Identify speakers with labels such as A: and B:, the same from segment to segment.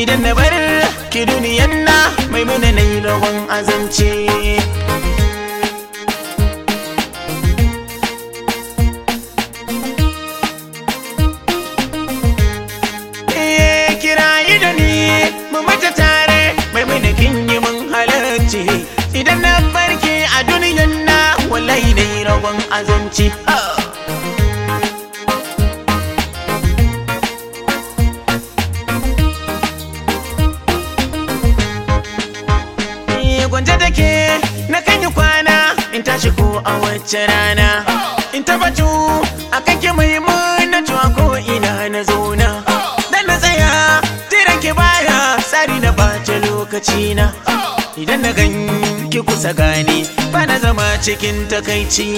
A: idan na bar ki duniyan na mai muna na yi rawan azance Eh, kirayi da ni mu mata tare mai muna kin yi mun halarci idan na barke a duniyan na wallahi na yi rawan azanci ah. gwanje take na kan yi kwana in tashi ko a wacce rana in tabbatu a kan ki mai na tuwa ko ina na zauna dan na tsaya tiran ki baya tsari na bata lokaci na idan na gan ki kusa gani ba na zama cikin takaici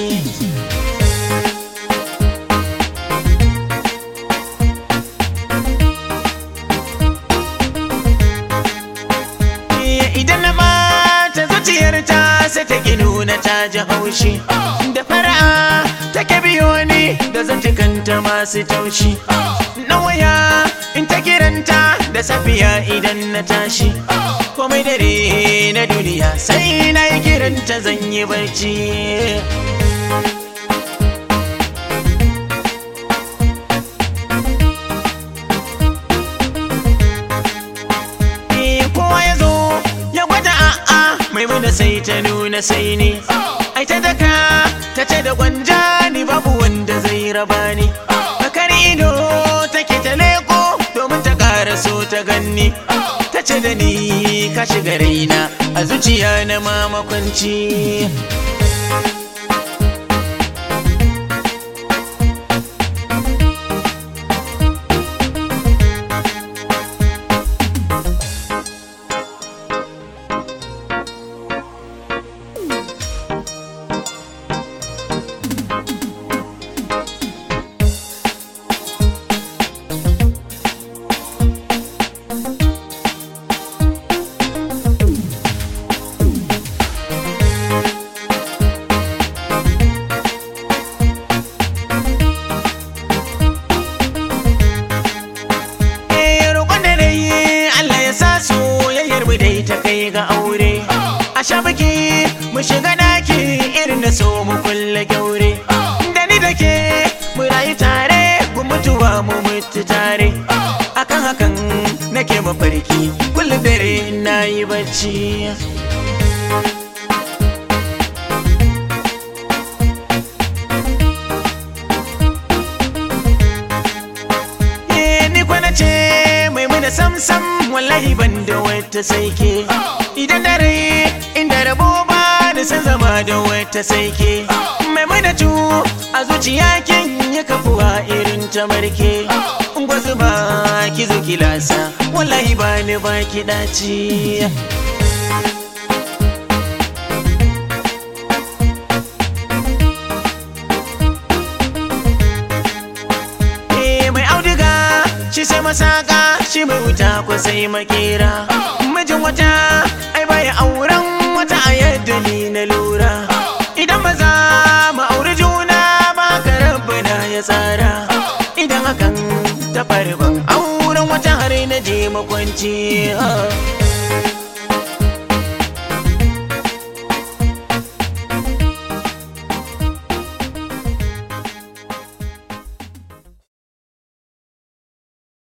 A: idan na mata zuciyarta sai ta ki nuna ta ji haushi da fara'a take biyo ni da zantukanta masu taushi na waya in ta kiranta da safiya idan na tashi komai dare na duniya sai na yi kiranta zan yi barci kowa ya zo ya gwada a'a mai mana sai ta nuna sai ne ai ta daka ta ce da gwanja ni babu wanda zai raba ni bakar ido take ta leko domin ta ƙara so ta ganni ta ce da ni ka shiga raina a zuciya na mamakwanci Eh, roƙon da na yi Allah ya sa soyayyar mu dai ta kai ga aure a sha biki mu shiga daki irin da so mu kulle kyaure da ni da ke mu rayu tare mu mutuwa mu mutu tare akan hakan nake mafarki kullum dare na yi bacci Eh, ni kwana ce mai muna samsam wallahi ban da wata saike idan dare inda rabo ba da san zama da wata saike mai muna cu a zuciya kin yi kafuwa irin ta marke gwazu ba ki zo ki lasa wallahi ba ni ba ki daci Eh, mai auduga shi sai masaka shi mai wuta ko sai makera mijin wata ai baya auren wata a yadda ni na lura idan ba za mu auri juna ba ka rabbana ya tsara idan hakan ta faru ban auren wata har na je makwanci ah.